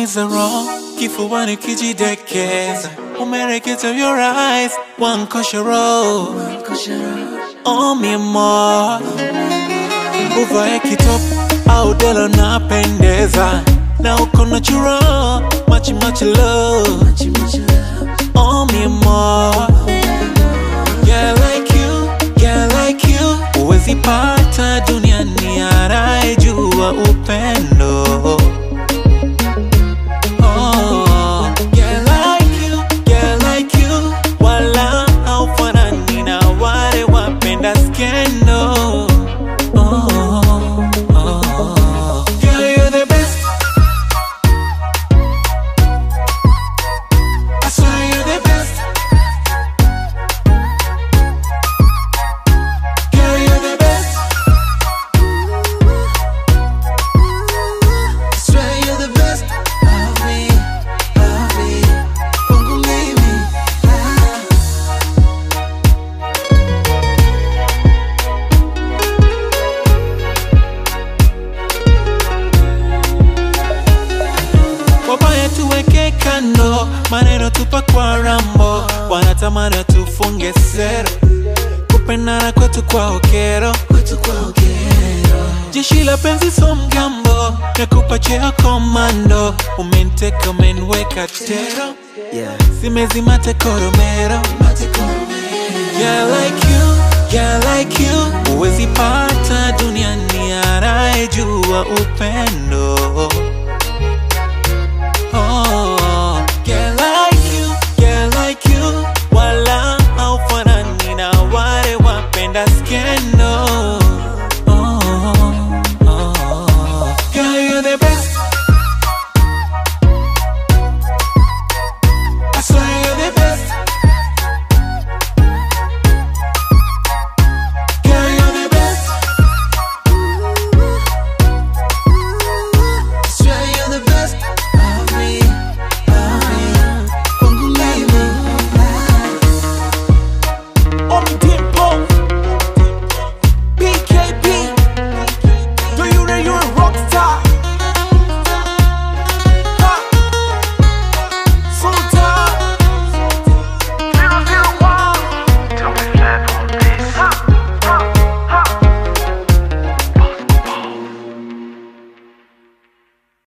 is wrong, kifuani kijidekeza, umereketa your eyes, one koshoro, oh mi amor, uvae kitop au dela napendeza, na uko natural, much much love, oh mi amor, yeah like you, yeah like you, huwezi pata duniani anayejua upendo. Oh, yeah, like you, yeah, like you. Wala haufanani na wale wapenda skendo. Oh, oh. Girl, you're the best. I swear you're the best. Girl, you're the best. I swear you're the best of me, of me. Kwangu mimi, ah. Wabaya tuweke kando, maneno tupa kwa rambo, wanatamani tufunge sero, kupendana kwetu kwa okero, jeshi la penzi so mgambo, nakupa cheo komando, umeniteka umeniweka tero, simezima tekoromero, yeah like you, yeah like you, huwezi pata duniani anayejua upendo